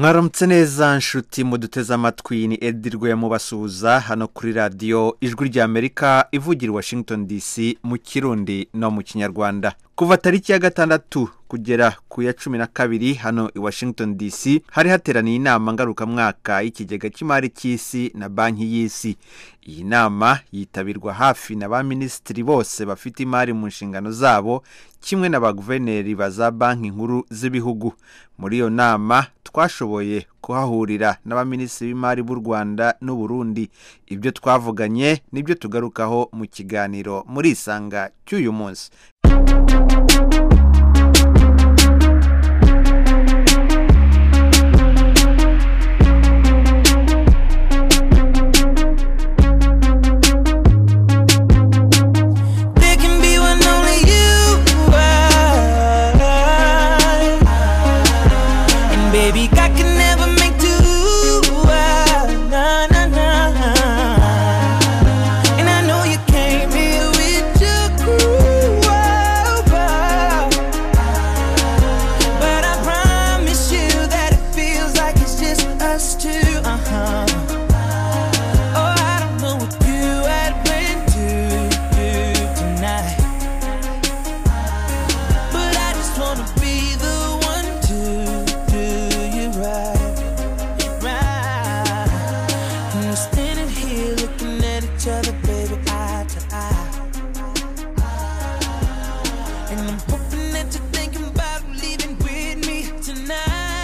mwaramutse neza nshuti muduteze amatwi ni edirwe mubasuhuza hano kuri radiyo ijwi ry'amerika ivugira i washington dc mu kirundi no mu kinyarwanda kuva tariki ya gatandatu kugera ku ya cumi na kabiri hano i washington dc hari hateraniye inama ngarukamwaka y'ikigega cy'imari cy'isi na banki y'isi iyi nama yitabirwa hafi na ba minisitiri bose bafite imari mu nshingano zabo kimwe na ba guverineri ba za banki nkuru z'ibihugu muri iyo nama twashoboye kuhahurira n'abaminisitiri b'imari b'u rwanda n'uburundi ibyo twavuganye nibyo tugarukaho mu kiganiro muri isanga cy'uyu munsi There can be one only you are. And baby, I can never make two. ah, Nah, nah, nah. And I know you came here with your crew. oh, oh. But I promise you that it feels like it's just us two. Uh-huh. Oh, I don't know what you had planned to do tonight. But I just wanna be the one to do you right. Right. And we're standing here looking at each other, baby, eye to eye. And I'm hoping that you're thinking about leaving with me tonight.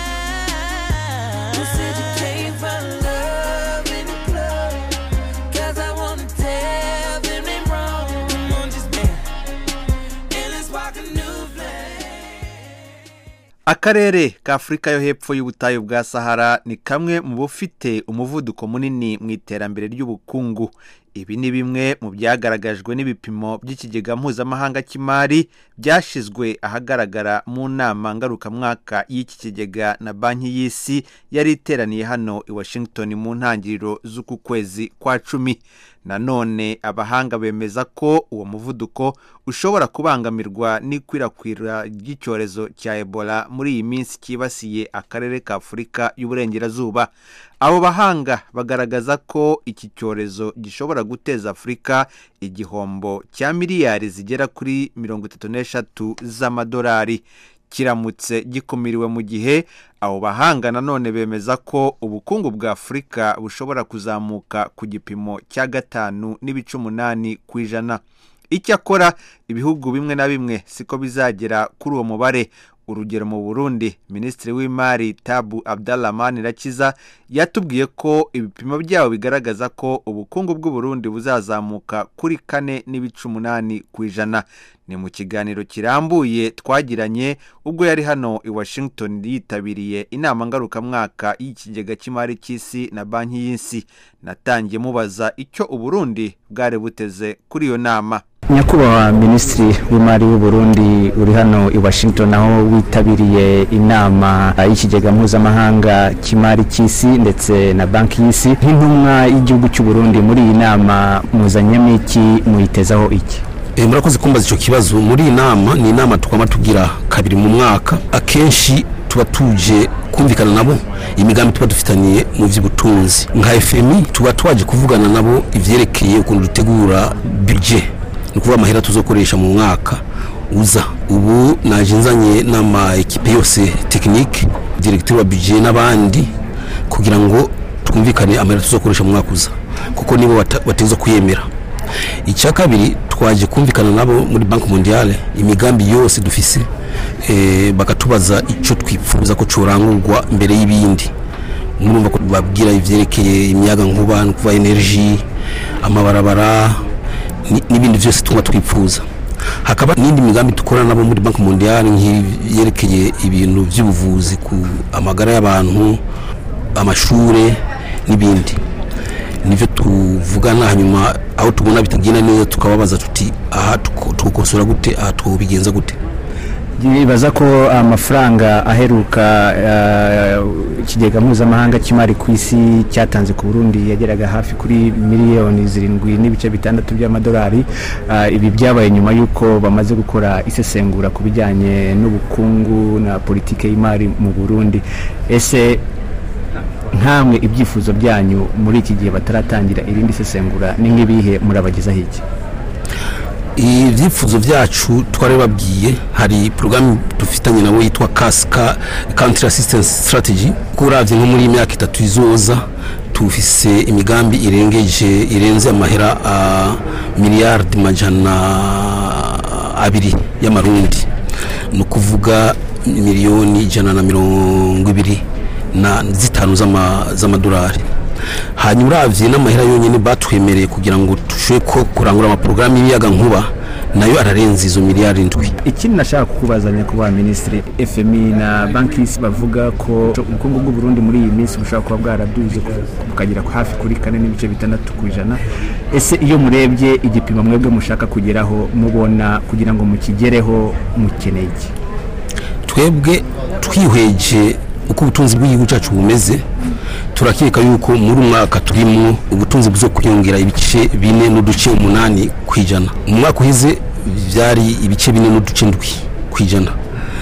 You said you came for love in the club. Cause I wanna tell them they wrong. Come on, just be. And let's walk a new flame. akarere ka afurika yo hepfo y'ubutayu bwa sahara ni kamwe mu bufite umuvuduko munini mu iterambere ry'ubukungu ibi ni bimwe mu byagaragajwe n'ibipimo by'ikigega mpuzamahanga cy'imari byashyizwe ahagaragara mu nama ngarukamwaka y'iki kigega na banki y'isi yari iteraniye hano i washington mu ntangiriro z'uku kwezi kwa cumi nanone abahanga bemeza ko uwo muvuduko ushobora kubangamirwa n'ikwirakwira ry'icyorezo cya ebola muri iyi minsi cyibasiye akarere ka afurika y'uburengerazuba abo bahanga bagaragaza ko iki cyorezo gishobora guteza afurika igihombo cya miliyari zigera kuri mirongo itatu n'eshatu z'amadolari kiramutse gikumiriwe mu gihe abo bahanga nanone bemeza ko ubukungu bwa afurika bushobora kuzamuka ku gipimo cya gatanu n'ibice umunani ku ijana icyakora ibihugu bimwe na bimwe siko bizagera kuri uwo mubare urugero mu burundi minisitiri w'imari tabu abdallah rakiza yatubwiye ko ibipimo byabo bigaragaza ko ubukungu bw'uburundi buzazamuka kuri kane n'ibice umunani ku ijana ni mu kiganiro kirambuye twagiranye ubwo yari hano i washington yitabiriye inama ngarukamwaka y'ikigega cy'imari cy'isi na banki y'isi natangiye mubaza icyo uburundi bwari buteze kuri iyo nama nyakubahwa minisitiri w'imari w'uburundi uri hano i washington aho witabiriye inama y'ikigega mpuzamahanga cy'imari cy'isi ndetse na banki y'isi nk'intumwa y'igihugu cy'uburundi muri iyi nama muzanyemo iki muyitezaho iki Eh, murakoze kumbaza icyo kibazo muri iyi nama ni inama twaba tugira kabiri mu mwaka akenshi tuba tuje kumvikana nabo imigambi tuba dufitaniye mu by'ubutunzi nka fmi tuba twaje kuvugana nabo ivyerekeye ukuntu dutegura budget ni ukuvuga amahera tuzokoresha mu mwaka uza ubu naje nzanye n'ama ekipe yose tekinike directeur wa budget n'abandi kugira ngo twumvikane amahera tuzokoresha mu mwaka uza kuko nibo bata- bateza kuyemera icya kabiri twaje kumvikana nabo muri banki mondiale imigambi yose dufise eh, bakatubaza icyo twifuza ko corangurwa mbere y'ibindi murumva ko babwira ivyerekeye imyaga nkuba no kuva energy amabarabara ni- n'ibindi byose tuba twifuza hakaba n'indi migambi dukorana nabo muri banki mondiale nk'iyerekeye ibintu by'ubuvuzi ku amagara y'abantu amashure n'ibindi nivyo tuvugana hanyuma aho tubona bitagenda neza tukababaza tuti aha tuko- tukosora gute aha twobigenza gute bibaza ko amafaranga aheruka eh, ikigega mpuzamahanga cy'imari ku isi cyatanze ku burundi yageraga hafi kuri miliyoni zirindwi n'ibice bitandatu by'amadolari Eh, ibi byabaye nyuma y'uko bamaze gukora isesengura ku bijyanye n'ubukungu na politike y'imari mu burundi ese nkamwe ibyifuzo byanyu muri iki gihe bataratangira irindi sesengura ni nk'ibihe murabagezaho iki ibyifuzo byacu twarababwiye hari porogaramu dufitanye nabo yitwa kasika country assistance strategy ko uravye nko muri iyi myaka itatu izoza tufise imigambi irengeje irenze amahera a miliyardi majana abiri y'amarundi ni ukuvuga miliyoni ijana na mirongo ibiri na zitanu z'ama- z'amadolari hanyuma uravye n'amahera yonyine batwemereye kugira ngo dushobore ko kurangura amaporogaramu y'ibiyaga nkuba nayo ararenze izo miliyari ndwi ikindi nashaka kukubaza nyakubahwa minisitiri fmi na banki y'isi bavuga ko ubukungu bw'u Burundi muri iyi minsi bushobora kuba bwaraduze bukagera hafi kuri kane n'ibice bitandatu ku ijana ese iyo murebye igipimo mwebwe mushaka kugeraho mubona kugira ngo mukigereho mukeneye iki twebwe twihweje uko ubutunzi bw'igihugu cyacu bumeze turakeka yuko muri umwaka turimo ubutunzi buzo kwiyongera ibice bine n'uduce umunani ku ijana mu mwaka uheze byari ibice bine n'uduce ndwi ku ijana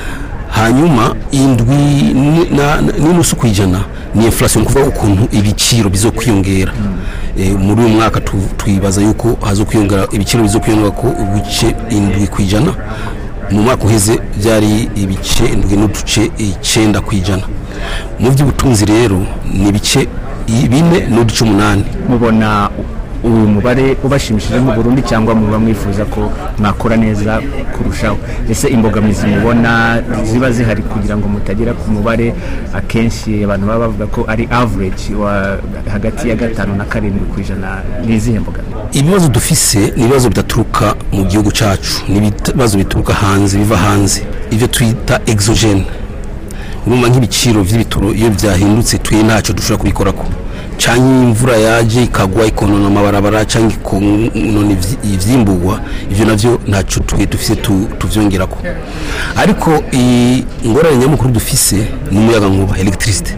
hanyuma indwi ni- na- na- n'inusu ku ijana ni inflation kuvuga ukuntu ibiciro bizo kwiyongera Eh, muri uyu mwaka tu- twibaza yuko hazo kwiyongera ibiciro bizo kwiyongera ko ibice indwi ku ijana mu mwaka uheze byari ibice indwi n'uduce icyenda ku ijana mu by'ubutunzi rero ni ibice i- bine n'uduce umunani mubona uyu mubare ubashimishije mu Burundi cyangwa muba mwifuza ko mwakora neza kurushaho ese imbogamizi mubona ziba zihari kugira ngo mutagera ku mubare akenshi abantu baba bavuga ko ari average wa hagati ya gatanu na karindwi ku ijana ni izihe mbogamizi ibibazo dufise ni ibibazo bidaturuka mu gihugu cyacu ni ibibazo bituruka hanze biva hanze ibyo twita exogene urumva nk'ibiciro by'ibitoro iyo byahindutse twe ntacyo dushobora kubikorako cyangwa iyo imvura yaje ikagwa ikonona amabarabara cyangwa ikonona ivyi- ivyimburwa ibyo navyo ntacyo twe dufise tu- tuvyongerako ariko iyi ingorane nyamukuru dufise ni umuyaga nkuba electricity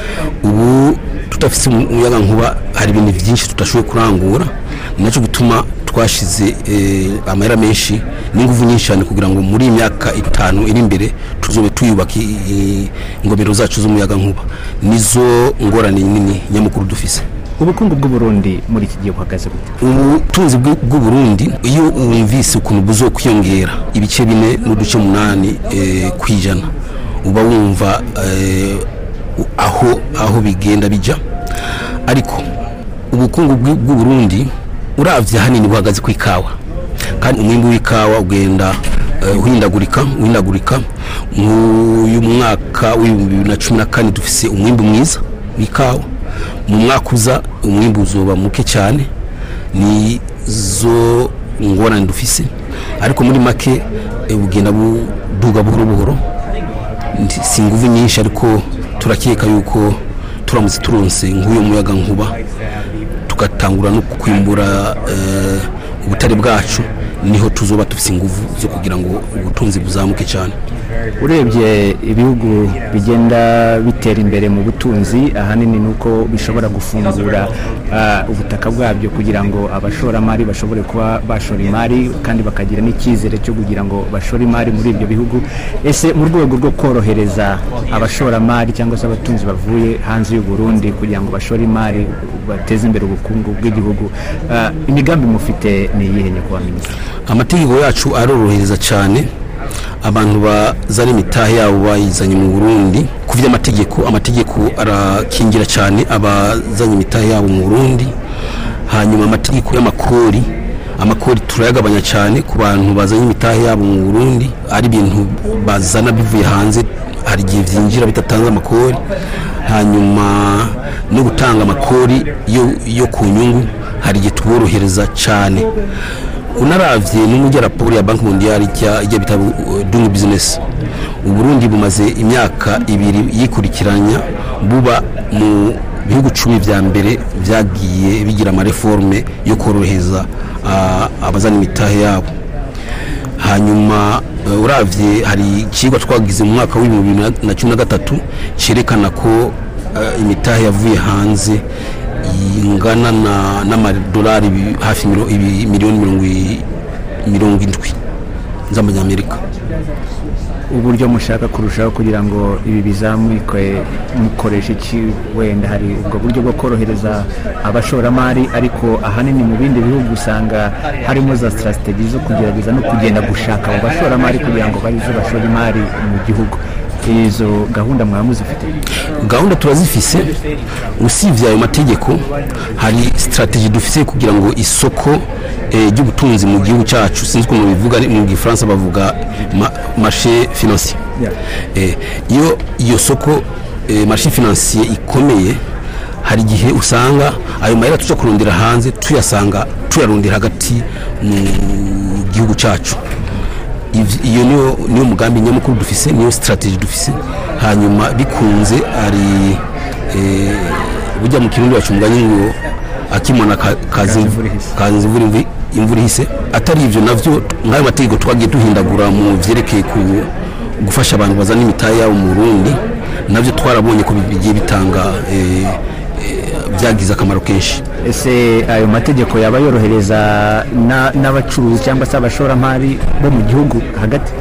ubu tudafite umuyaga nkuba hari ibintu byinshi tudashoboye kurangura ni nacyo gituma twashize eh, amahera menshi n'ingufu nyinshi cyane kugira ngo muri iyi myaka itanu iri imbere tuzobe tuyubaka i- i- ingomero zacu z'umuyaga nkuba nizo ngorane nini nyamukuru dufise ubukungu bw'u Burundi muri iki gihe buhagaze gute ubutunzi bw'u bw'u Burundi iyo wumvise ukuntu buzo kwiyongera ibice bine n'uduce munani eh, ku ijana uba wumva eh, aho aho bigenda bijya ariko ubukungu bw'u bw'u Burundi uravye hanini buhagaze ku ikawa kandi umwimbu w'ikawa ugenda eh, uhindagurika uhindagurika nk'uyu mwaka w'ibihumbi bibiri na cumi na kane dufise umwimbu mwiza w'ikawa mu mwaka uza umwimbu uzoba muke cyane ni zo ngorane dufise ariko muri make eh, bugenda buduga buhoro buhoro Ndi- si ingufu nyinshi ariko turakeka yuko turamutse turonse nk'uyo muyaga nkuba tugatangura no kwimbura eh, ubutare bwacu niho tuzoba dufise ingufu zo kugira ngo ubutunzi buzamuke cyane urebye ibihugu bigenda bitera imbere mu butunzi ahanini ni uko bishobora gufungura ah, ubutaka bwabyo kugira ngo abashoramari bashobore kuba bashora imari kandi bakagira n'icyizere cyo kugira ngo bashore imari muri ibyo bihugu ese mu rwego rwo korohereza abashoramari cyangwa se abatunzi bavuye hanze y'u Burundi kugira ngo bashore imari bateze imbere ubukungu bw'igihugu ah, imigambi mufite ni iyihe nyakubahwa minisitiri amategeko yacu arorohereza cyane abantu bazana imitahe yabo bayizanye mu burundi ku by'amategeko amategeko arakingira cyane abazanye imitahe yabo mu burundi hanyuma amategeko y'amakori amakori turayagabanya cyane ku bantu bazanye imitahe yabo mu burundi ari ibintu bazana bivuye hanze hari igihe byinjira bidatanze amakori hanyuma no gutanga amakori yo, yo ku nyungu hari igihe tuborohereza cyane unaravye n'umujya raporo ya banki mondiale ijya ijya bita uh, doing business uburundi bumaze imyaka ibiri yikurikiranya buba mu bihugu cumi vya mbere vyagiye bigira amareforme yo korohereza uh, abazana imitahe yabo hanyuma uh, uravye hari ikigwa twagize mu mwaka w'ibihumbi bibiri na cumi na gatatu cerekana ko uh, imitahe yavuye hanze ingana na n'amadolari ibi- hafi miro- ibi- miliyoni mirongo i- mirongo indwi z'amanyamerika uburyo mushaka kurushaho kugira ngo ibi bizamuke mukoresha iki wenda hari ubwo buryo bwo korohereza abashoramari ariko ahanini mu bindi bihugu usanga harimo za sitrategi zo kugerageza no kugenda gushaka abo bashoramari kugira ngo barize bashore imari mu gihugu izo gahunda mwaba muzifite gahunda turazifise usibye ayo mategeko hari sitrategi dufise kugira ngo isoko eh, ry'ubutunzi mu gihugu cyacu sinzi ukuntu bivuga ari- mu gifaransa bavuga ma- marché financier Yeah. Eh, iyo iyo soko eh, marché financier ikomeye hari igihe usanga ayo mahera tuja kurondera hanze tuyasanga tuyarondera hagati mu gihugu cyacu Iv- iyo niyo niyo mugambi nyamukuru dufise niyo strategy dufise hanyuma bikunze ari eh, burya mu kirundi bacu umugani ngo akimona ka- kazi imvura ihise. kazi imvura imvi- imvura ihise atari ivyo navyo nk'ayo mategeko twagiye duhindagura mu vyerekeye ku gufasha abantu bazana imitahe yabo mu Burundi navyo twarabonye ko bigiye bitanga eh, eh, byagize akamaro kenshi ese ayo mategeko yaba yorohereza na- n'abacuruzi cyangwa se abashoramari bo mu gihugu hagati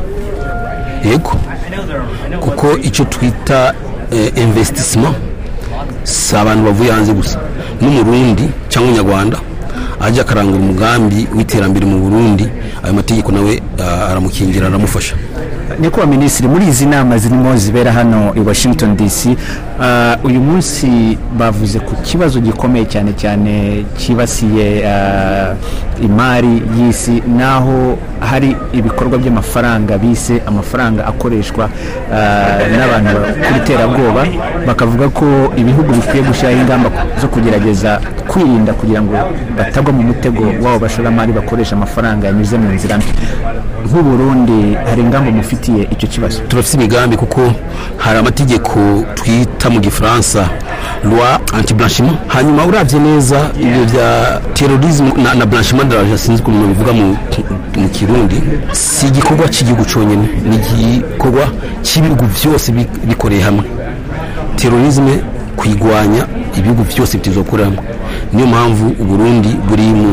yego kuko icyo twita eh, investissement si abantu bavuye hanze gusa n'umurundi cyangwa umunyarwanda ajya akarangura umugambi w'iterambere mu burundi ayo mategeko nawe ah, aramukingira aramufasha nyakubahwa minisitiri muri izi nama zirimo zibera hano i washington dc ah, uyu munsi bavuze ku kibazo gikomeye cyane cyane cyibasiye ah, imari y'isi naho hari ibikorwa by'amafaranga bise amafaranga akoreshwa ah, n'abantu bakora iterabwoba bakavuga ko ibihugu bikwiye gushyiraho ingamba zo kugerageza kwirinda kugira ngo batagwa mu mutego w'abo bashoramari bakoresha amafaranga yanyuze mu nzira mbi nk'uburundi hari ingamba mufitiye icyo kibazo turafite imigambi kuko hari amategeko twita mu gifaransa loi anti blanchiment hanyuma uravye neza ibyo bya terrorisme na, na blanchiment de l'argent sinzi ukuntu bivuga mu, mu kirundi si igikorwa cy'igihugu cyonyine ni igikorwa cy'ibihugu byose bi- bikoreye hamwe terrorisme kuyigwanya ibihugu byose bitizokorera hamwe niyo mpamvu uburundi buri mu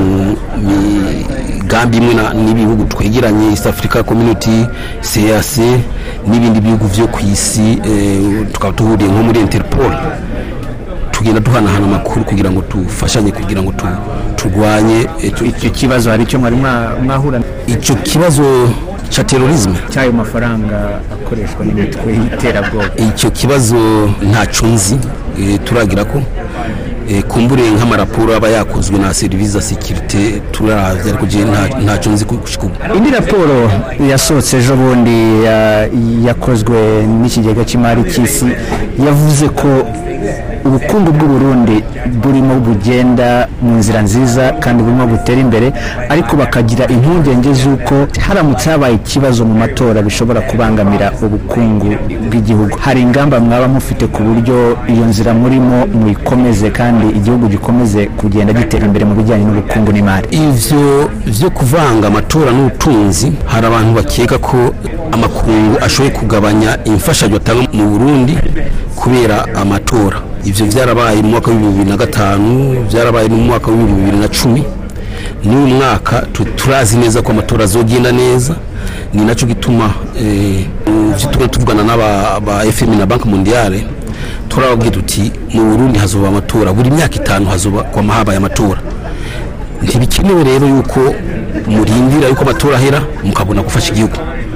migambi imwe na- n'ibihugu twegeranye east africa community cac n'ibindi bihugu byo ku isi eh, tukaba duhuriye nko muri interpol tugenda duhanahana amakuru kugira ngo dufashanye kugira ngo tu- turwanye eh, tu- icyo kibazo hari icyo mwari mwa- mwahura icyo kibazo cya terrorisme cy'ayo mafaranga akoreshwa n'imitwe y'iterabwoba icyo kibazo ntacyo nzi eh, turagira ko eh, kumbure nk'amaraporo aba yakozwe na serivisi za sekirite turavye ariko je nta- ntacyo nzi gushika ubu indi raporo yasohotse ejo bundi ya- yakozwe n'ikigega cy'imari cy'isi yavuze ko ubukungu bw'uburundi burimo bugenda mu nzira nziza kandi burimo butera imbere ariko bakagira impungenge z'uko haramutse habaye ikibazo mu matora bishobora kubangamira ubukungu bw'igihugu hari ingamba mwaba mufite ku buryo iyo nzira murimo muyikomeze kandi igihugu gikomeze kugenda gitera imbere mu bijyanye n'ubukungu n'imari ivyo vyo kuvanga amatora n'ubutunzi hari abantu bakeka ko amakungu ashoboye kugabanya imfashanyo atanga mu burundi kubera amatora ivyo vyarabaye mu mwaka w'ibihumbi bibiri na gatanu vyarabaye no mu mwaka w'ibihumbi bibiri na cumi n'uyu mwaka tu- turazi neza ko amatora azogenda neza ni naco gituma eh, mu vyo tugenda tuvugana n'aba ba fm na banki mondiale turababwira tuti mu burundi hazoba amatora buri myaka itanu hazoba kwama habaye amatora ntibikenewe rero yuko murindira yuko amatora ahera mukabona gufasha igihugu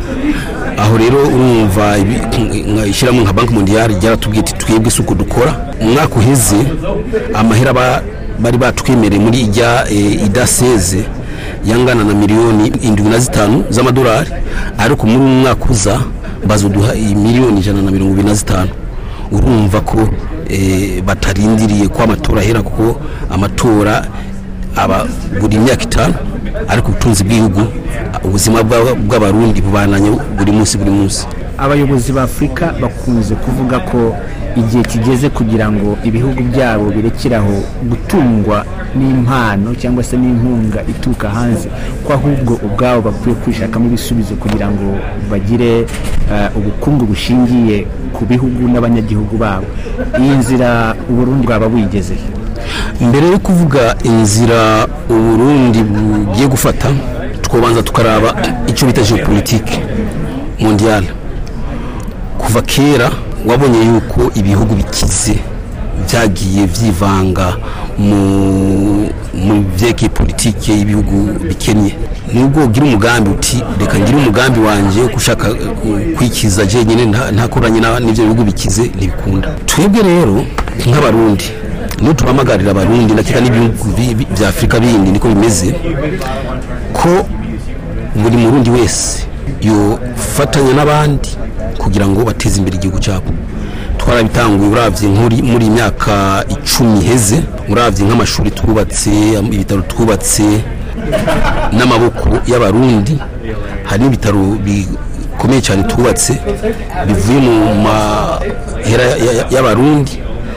aho rero urumva ibi- nka- ishyirahamwe nka banki mondiale ryaratubwiye ati twebwe si uko dukora umwaka uheze amahera ba- bari batwemereye muri ijya eh, idaseze yangana na miliyoni indwi na zitanu z'amadolari ariko muri uyu mwaka uza bazoduha iyi miliyoni ijana na mirongo ibiri na zitanu urumva ko eh, batarindiriye ko amatora ahera kuko amatora aba buri myaka itanu ariko ubutunzi bw'igihugu ubuzima bw'aba- bw'abarundi bubananye buri munsi buri munsi abayobozi ba afurika bakunze kuvuga ko igihe kigeze kugira ngo ibihugu byabo birekeraho gutungwa n'impano cyangwa se n'inkunga ituruka hanze ko ahubwo ubwabo bakwiye kwishakamo ibisubizo kugira ngo bagire eh, ubukungu bushingiye ku bihugu n'abanyagihugu babo iyi nzira uburundi bwaba buyigeze mbere yo kuvuga inzira uburundi bugiye gufata twobanza tukaraba icyo bita geopolitique mondiale kuva kera wabonye yuko ibihugu bikize byagiye byivanga mu mu byerekeye politike y'ibihugu bikennye nubwo ugira umugambi uti reka ngire umugambi wanjye wo gushaka uh, kwikiza jenyine nta- ntakoranye na- n'ibyo bihugu bikize ntibikunda twebwe rero nk'abarundi niyo tubamagarira abarundi ndakeka n'ibihugu bi- bi- bya afurika bindi niko bimeze ko buri murundi wese yofatanya n'abandi kugira ngo bateze imbere igihugu cyabo twarabitanguye uravye nkuri muri iyi myaka icumi iheze uravye nk'amashuri twubatse ibitaro twubatse n'amaboko y'abarundi hari n'ibitaro bikomeye cyane twubatse bivuye mu mahera ya- ya- y'abarundi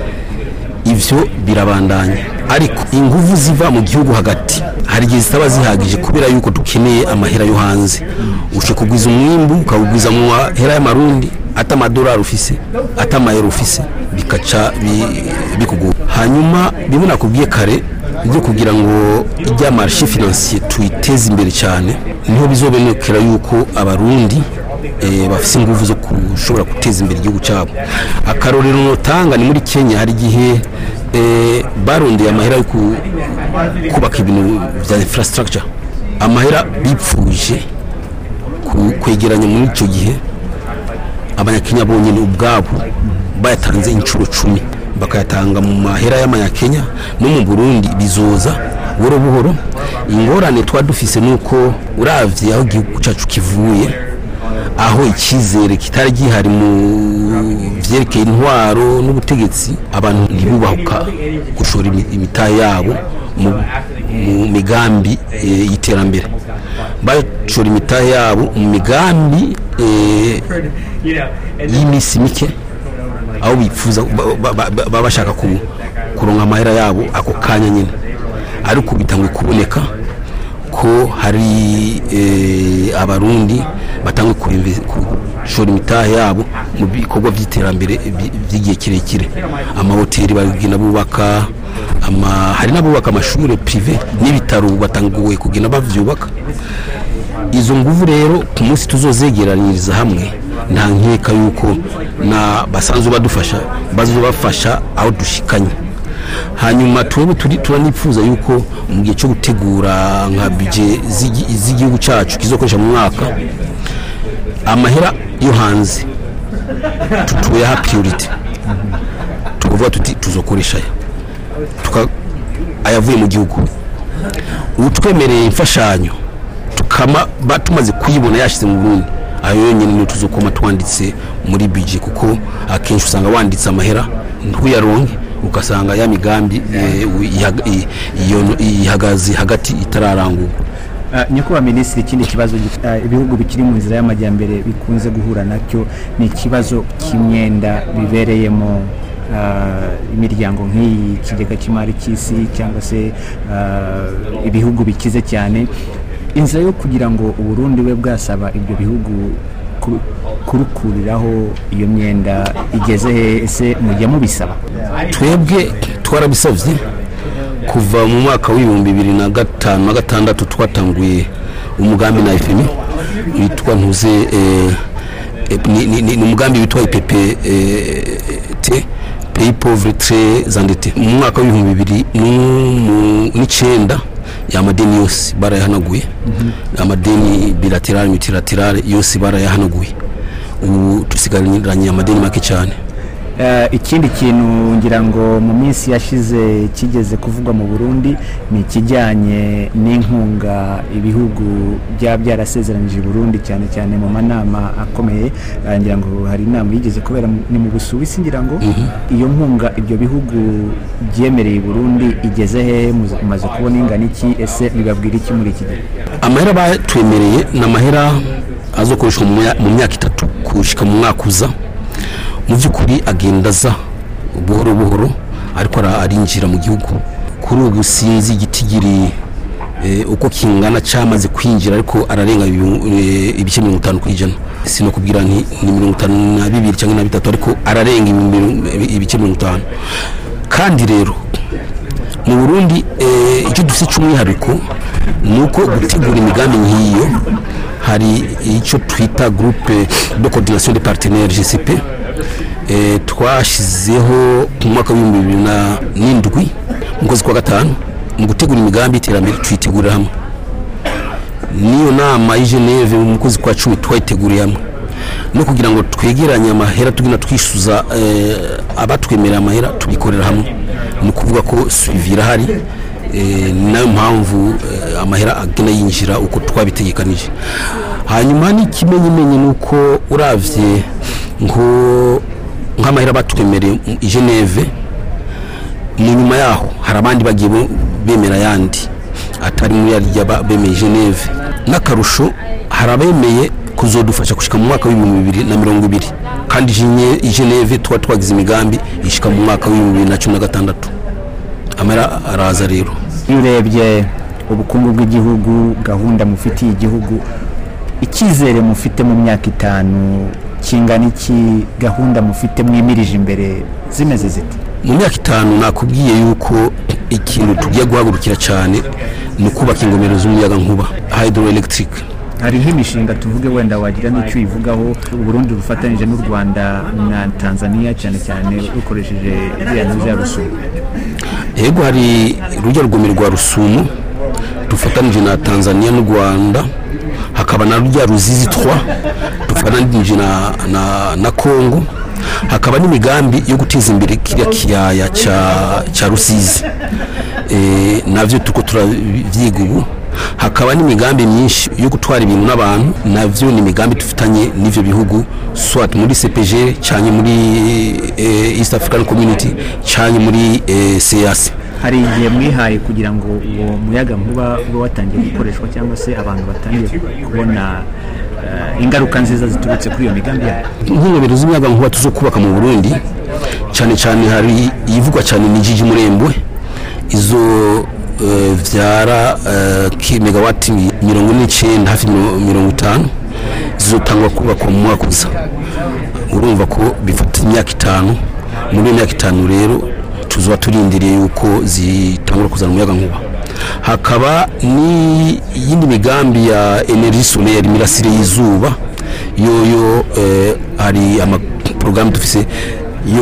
ivyo birabandanya ariko inguvu ziva mu gihugu hagati hari igihe zitaba zihagije kubera yuko dukeneye amahera yo hanze ushe kugwiza umwimbu ukawugwiza mu mahera y'amarundi ata amadolari ufise ata amayero ufise bikaca bi- bikugora hanyuma bimwe nakubwiye kare byo kugira ngo ijya marshe financier tuyiteze imbere cyane niho bizobonekera yuko abarundi eh, bafise ingufu zo kushobora guteza imbere igihugu cyabo akarorero notanga ni muri kenya hari igihe eh, barondeye amahera yo ku- kubaka ibintu bya infrastructure amahera bipfuje ku- kwegeranya muri icyo gihe abanyakenya bonyine ubwabo bayatanze inshuro cumi bakayatanga mu mahera y'amanyakenya no mu burundi bizoza buhoro buhoro ingorane tuba dufise ni uko uravye aho igihugu cyacu kivuye aho icyizere kitari gihari mu vyerekeye intwaro n'ubutegetsi abantu ntibubahuka gushora imi- imitahe yabo mu, mu migambi e, y'iterambere bashora imitahe yabo mu migambi e, y'iminsi mike aho bifuza ba- ba- ba- baba bashaka ku- kuronka amahera yabo ako kanya nyine ariko bitanguye kuboneka ko hari eh, abarundi batangwe gushora imitahe yabo mu bikorwa by'iterambere by- by'igihe kirekire amahoteli bagenda bubaka ama, hari n'abubaka amashuri prive n'ibitaro batanguye kugenda bavyubaka izo nguvu rero ku munsi tuzozegeraniriza hamwe nta nkeka yuko na basanzwe badufasha bazobafasha aho dushikanye hanyuma twebwe turi turanifuza yuko mu gihe cyo gutegura nka bije z'igi- z'igihugu cyacu kizokoresha mu mwaka amahera yo hanze tutuyaha priority tukuvuga tuti tuzokoresha aya tuka ayavuye mu gihugu utwemereye imfashanyo tukama ba tumaze kuyibona yashize mu Burundi ayo yonyine niyo tuzokoma twanditse muri budget kuko akenshi usanga wanditse amahera ntuyaronke ugasanga ya migambi eh, ihaga- i- iyo- ihagaze hagati itararangurwa Uh, nyakubahwa minisitiri ikindi kibazo gi- uh, ibihugu bikiri mu nzira y'amajyambere bikunze guhura nacyo ni ikibazo cy'imyenda bibereyemo uh, imiryango nk'iyi ikigega cy'imari cy'isi cyangwa se uh, ibihugu bikize cyane inzira yo kugira ngo uburundi bube bwasaba ibyo bihugu ku- kurukuriraho iyo myenda igeze he ese mujya mubisaba twebwe twarabisabye kuva mu mwaka w'ibihumbi bibiri na gatanu na gatandatu twatanguye umugambi na fmi witwa ntuze eh, eh, ni- ni ni umugambi witwa ipp t pays pauvre très endetté mu mwaka w'ibihumbi bibiri n'umu- n'icyenda amadeni yose barayahanaguye amadeni bilaterale multilaterale yose barayahanaguye ubu dusigaranye amadeni make cyane Eh, ikindi kintu ngira ngo mu minsi yashize kigeze kuvugwa mu burundi ni ikijyanye n'inkunga ibihugu byaba byarasezeranyije i burundi cyane cyane mu manama akomeye Eh, ngira ngo hari inama yigeze kubera mu- ni mu busuwisi ngira ngo iyo nkunga ibyo bihugu byemereye i burundi igeze hehe Muza- mumaze kubona ingana iki ese bibabwira iki muri iki gihe amahera batwemereye ni amahera azokoreshwa mu mya- mu myaka itatu kushika mu mwaka uza mu by'ukuri agenda aza buhoro buhoro ariko ara- arinjira mu gihugu kuri ubu sinzi igitigiri eh, uko kingana cyamaze kwinjira ariko ararenga ibihu- eh, ibice mirongo itanu ku ijana sinakubwira nti ni mirongo itanu na bibiri cyangwa na bitatu ariko ararenga ibihumbi- ibice mirongo itanu kandi rero mu burundi eh, icyo dufite cy'umwihariko ni uko gutegura imigambi nk'iyo hari icyo twita groupe de coordination de partenaires GCP eh, twashyizeho mu mwaka w'ibihumbi bibiri na n'indwi mu kwezi kwa gatanu mu gutegura imigambi y'iterambere tuyitegurira hamwe n'iyo nama y'i Geneve mu kwezi kwa cumi twayiteguriye hamwe no kugira ngo twegeranye amahera tugenda twishyuza eh, abatwemerera amahera tubikorera hamwe ni ukuvuga ko suivi irahari eh, ni nayo mpamvu eh, amahera agenda yinjira uko twabitegekanije hanyuma n'ikimenyimenyi ni uko uravye ngo nk'amahera batwemereye i Geneve mu nyuma yaho hari abandi bagiye bo- bemera ayandi atari muri yarya ba- bemeye Geneve n'akarusho hari abemeye kuzodufasha gushika mu mwaka w'ibihumbi bibiri na mirongo ibiri kandi Gene- i Geneve tuba twagize imigambi ishika mu mwaka w'ibihumbi bibiri na cumi na gatandatu amara araza rero iyo urebye ubukungu bw'igihugu gahunda mufitiye igihugu icyizere mufite mu myaka itanu kingana iki gahunda mufite mwimirije imbere zimeze zite mu myaka itanu nakubwiye yuko ikintu tugiye guhagurukira cyane ni ukubaka ingomero z'umuyagankuba hydroelectric hari nk'imishinga tuvuge wenda wagira n'icyo uyivugaho uburundi bufatanyije n'u rwanda na tanzania cyane cyane rukoresheje iriya nzu ya rusumo yego hari rujya rugomero rwa rusumo dufatanije na tanzania n'u rwanda hakaba na rujya ruzizi 3 dufatanije na, na, na congo hakaba n'imigambi yo guteza imbere kiriya kiyaya cya cya rusizi e, navyo turiko turavyiga ubu hakaba n'imigambi myinshi yo gutwara ibintu n'abantu navyo ni imigambi dufitanye n'ivyo bihugu swat muri CPG cyane muri eh, East African Community cyane muri eh, CEAC hari igihe mwihaye kugira ngo uwo muyaga nkuba ube watangiye gukoreshwa cyangwa se abantu batangiye kubona eh, ingaruka nziza ziturutse kuri iyo migambi yayo nk'ingomero z'umuyaga nkuba tuzo kubaka mu Burundi cyane cyane hari iyivugwa cyane ni Jiji Murembwe izo eh, vyara eh, ki megawati mirongo n'icyenda hafi miro- mirongo itanu zizotangwa kubakwa mu mwaka uza urumva ko bifata imyaka itanu muri iyo myaka itanu rero tuzoba turindiriye yuko zitangura kuzana umuyaga nkuba hakaba n'iyindi migambi ya energie solaire imirasire y'izuba yoyo eh, hari amaporogaramu dufise yo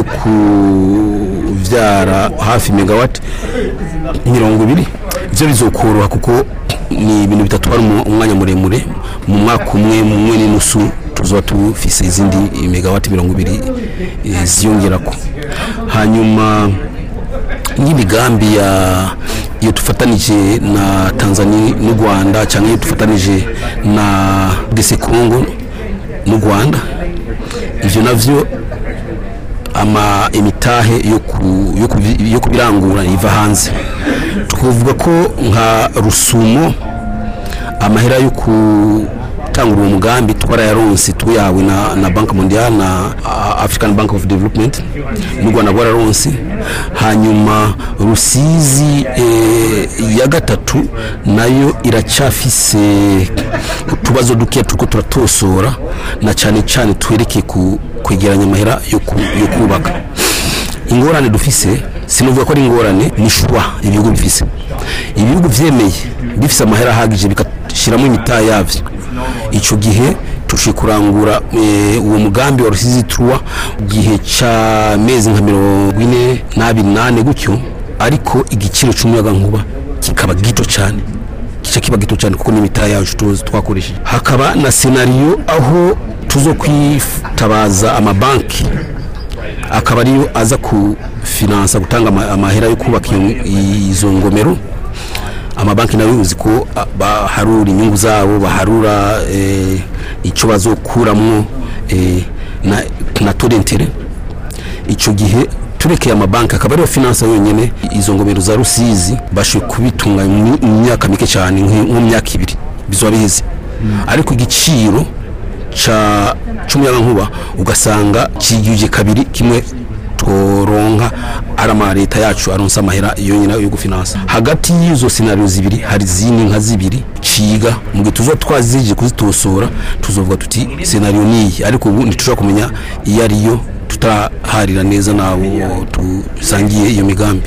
kuvyara hafi megawati mirongo ibiri ivyo bizokoroha kuko ni ibintu bitatwara umu- umwanya muremure mu mwaka umwe mu mwe n'inusu tuzoba tufise izindi megawati mirongo ibiri eh, ziyongerako hanyuma nk'imigambi ya iyo tufatanije na Tanzania n'u Rwanda cyangwa iyo tufatanije na DC Congo n'u Rwanda ivyo navyo ama imitahe yo ku, yo, kubi- yo kubirangura iva hanze twavuga ko nka rusumo amahera yo gutangura uwo mugambi twarayaronse tuyahawe na, na bank mondial na uh, african bank of development n'u rwanda rwararonse hanyuma rusizi eh, ya gatatu nayo iracyafise utubazo dukeya turiko turatosora na cyane cyane twerekeye ku kwegeranya amahera yo ku- yo kubaka ingorane dufise sinuvuga ko ari ingorane ni shwa ibihugu bifise ibihugu vyemeye bifise amahera ahagije bigashyiramo imitaha yavyo ico gihe tushe kurangura eh, uwo mugambi wa rusizi truwa gihe ca mezi nka mirongo ine n'abiri nane gutyo ariko igiciro c'umuyaga nkuba kikaba gito cyane kica kiba gito cyane kuko n'imitaha yacu tuzi twakoresheje hakaba na senariyo aho tuzo kwitabaza amabanki akaba ariyo aza kufinansa gutanga ama- amahera yo kubaka iyo- izo ngomero amabanki nayo uzi ko a, baharura inyungu zabo baharura eh, icyo bazokuramwo eh, na, na torentere icyo gihe turekeye amabanki akaba ariyo finansa yonyine izo ngomero za rusizi bashoboye kubitunganya mu mu myaka mike cyane nk- nko mu myaka ibiri bizoba biheze ariko igiciro ca cy'umuyagankuba ugasanga kigije kabiri kimwe toronka ari ama leta yacu aronsa amahera yonyine yo gufinansa hagati y'izo senariyo zibiri hari izindi nka zibiri ciga mu gihe tuzoba twazije kuzitosora tuzovuga tuti senariyo niyi ariko ubu ntitushobora kumenya iyo ariyo tutaraharira neza n'abo dusangiye iyo migambi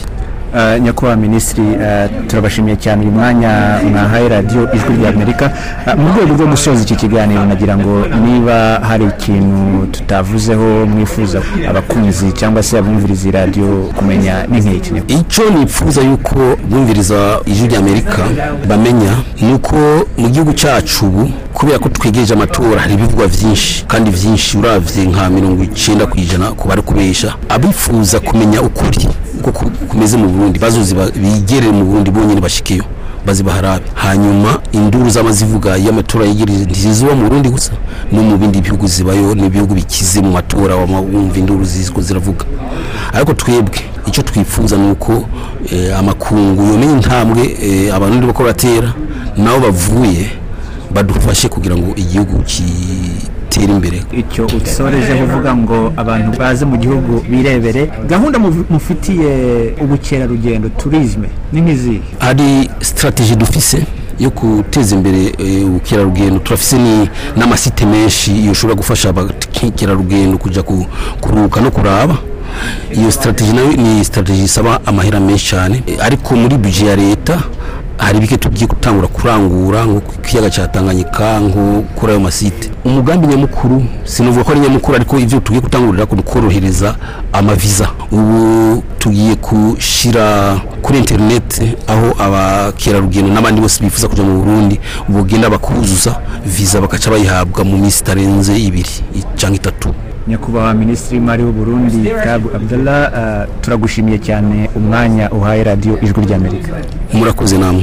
Uh, nyakubahwa minisitiri uh, turabashimiye cyane uyu mwanya mwahaye radiyo ijwi rya amerika uh, mu rwego rwo gusoza iki kiganiro nagira ngo niba hari ikintu tutavuzeho mwifuza abakunzi cyangwa se abumviriza iyi radiyo kumenya ni nk'iki icyo nifuza yuko bumviriza ijwi rya amerika bamenya ni uko mu gihugu cyacu ubu kubera ko twegereje amatora hari ibivugwa byinshi kandi byinshi uravye nka mirongo icyenda ku ijana ku bari kubesha abifuza kumenya ukuri uko ku- kumeze mu burundi bazozi ba- bigerere mu burundi bonyine bashikeyo bazibaharabe hanyuma induru z'amazivuga y'amatora yegereje ntizizuba mu burundi gusa no mu bindi bihugu zibayo n'ibihugu bikize mu matora wama wumva induru ziziko ziravuga ariko twebwe icyo twifuza ni uko eh, amakungu yomenya intambwe eh, abantu bako batera nabo bavuye badufashe kugira ngo igihugu gitere imbere icyo usorejeho uvuga ngo abantu baze mu gihugu birebere gahunda muv- mufitiye ubukerarugendo turizme ni nk'izihe hari sitarateji dufise yo guteza imbere eh, ubukerarugendo turafise ni n'amasite menshi yoshobora gufasha abakerarugendo kujya ku- kuruhuka no kuraba iyo sitarateji nayo ni sitarateji isaba amahera menshi cyane Eh, ariko muri bije ya leta hari bike tugiye gutangura kurangura nko ku kiyaga cya tanganyika nko kuri ayo masite umugambi nyamukuru sinavuga ko ari nyamukuru ariko ibyo tugiye gutangurira ko korohereza amaviza ubu tugiye gushyira kuri interineti aho abakerarugendo n'abandi bose bifuza kujya mu burundi bugenda bakuzuza viza bakaca bayihabwa mu minsi itarenze ibiri cyangwa itatu nyakubahwa minisitiri w'imari w'uburundi kabu abdallah uh, turagushimiye cyane umwanya uhaye radiyo ijwi ry'amerika murakoze namwe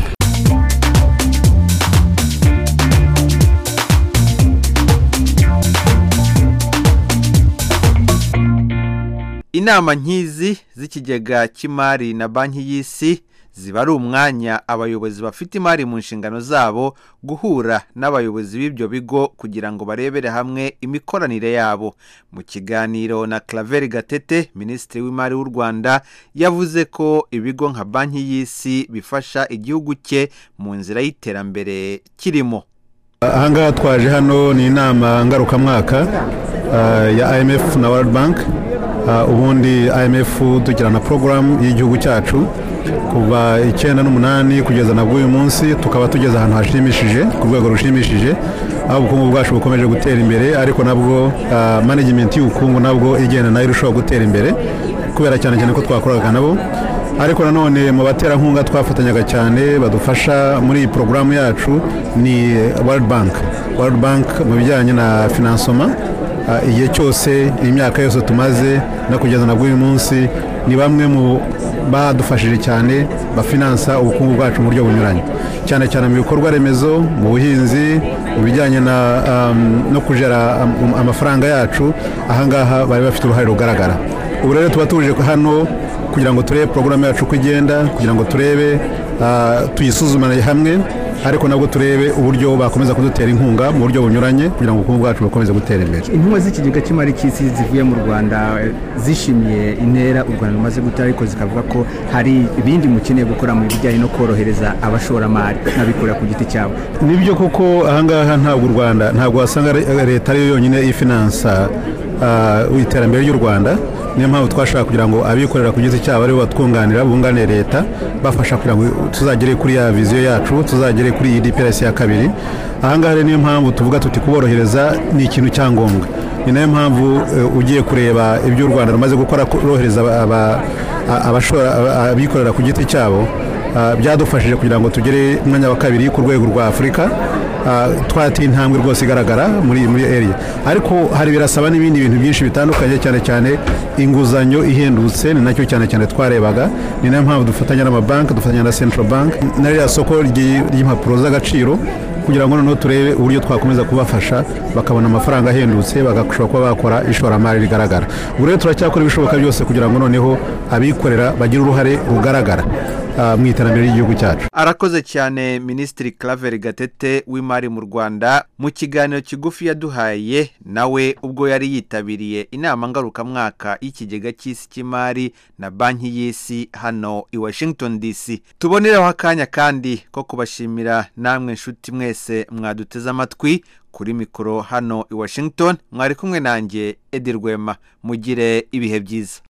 inama nk'izi z'ikigega cy'imari na banki y'isi ziba ari umwanya abayobozi bafite imari mu nshingano zabo guhura n'abayobozi b'ibyo bigo kugira ngo barebere hamwe imikoranire yabo mu kiganiro na Claver Gatete minisitiri w'imari w'u Rwanda yavuze ko ibigo nka banki y'isi bifasha igihugu cye mu nzira y'iterambere kirimo ahangaha twaje hano ni inama ngarukamwaka ah, ya imf na world bank Ah, ubundi imf tugira na porogaramu y'igihugu cyacu kuva icyenda n'umunani kugeza na bw'uyu munsi tukaba tugeze ahantu hashimishije ku rwego rushimishije aho ubukungu bwacu bukomeje gutera imbere ariko nabwo ah, management y'ubukungu nabwo igenda nayo irushaho gutera imbere kubera cyane cyane ko twakoraga nabo ariko nanone mu baterankunga twafatanyaga cyane badufasha muri iyi porogaramu yacu ni world bank world bank mu bijyanye na finansoma Ah, igihe cyose imyaka yose tumaze no kugeza na bw'uyu munsi ni bamwe mu badufashije cyane bafinansa ubukungu bwacu mu buryo bunyuranye cyane cyane mu bikorwa remezo mu buhinzi mu bijyanye na, um, no kujera am- amafaranga yacu ahangaha bari bafite uruhare rugaragara ubu rero tuba tuje hano kugira ngo turebe porogaramu yacu uko igenda kugira ngo turebe ah, tuyisuzumane hamwe ariko nabwo turebe uburyo bakomeza kudutera inkunga mu buryo bunyuranye kugira ngo ubukungu bwacu bukomeze gutera imbere intumwa z'ikigega cy'imari cy'isi zivuye mu rwanda eh, zishimiye intera u rwanda rumaze gutera ariko zikavuga ko hari ibindi mukeneye gukora mu bijyanye no korohereza abashoramari n'abikorera ku giti cyabo nibyo koko ahangaha ntabwo u rwanda ntabwo wasanga re- leta ariyo yonyine ifinansa ah, iterambere ry'u rwanda niyo mpamvu twashaka kugira ngo abikorera ku giti cyabo aribo batwunganira bunganire leta bafasha kugira ngo tuzagere kuri ya viziyo yacu tuzagere kuri iyi DPRS ya kabiri ahangaha rero niyo mpamvu tuvuga tuti kuborohereza ni ikintu cya ngombwa ni nayo mpamvu eh, ugiye kureba ibyo u rwanda rumaze gukora korohereza aba- aba- abashora aba- abikorera ku giti cyabo Ah, byadufashije kugira ngo tugere umwanya wa kabiri ku rwego rwa afurika Ah, twateye intambwe rwose igaragara muri muri area ariko hari birasaba n'ibindi bintu byinshi bitandukanye cyane cyane inguzanyo ihendutse ni nacyo cyane cyane twarebaga ni nayo mpamvu dufatanya n'amabanki dufatanya na central bank na ririya soko ry'i- ry'impapuro z'agaciro kugira ngo noneho turebe uburyo twakomeza kubafasha bakabona amafaranga ahendutse bagashobora kuba bakora ishoramari rigaragara ubu rero turacyakora ibishoboka byose kugira ngo noneho abikorera bagire uruhare rugaragara ah, mu iterambere ry'igihugu cyacu arakoze cyane minisitiri Claver Gatete w'imari mu Rwanda mu kiganiro kigufi yaduhaye nawe ubwo yari yitabiriye inama ngarukamwaka y'ikigega cy'isi cy'imari na banki y'isi hano i Washington DC tuboneraho akanya kandi ko kubashimira namwe nshuti mwese mwaduteze amatwi kuri mikoro hano i Washington mwari kumwe nanjye Edi Rwema mugire ibihe byiza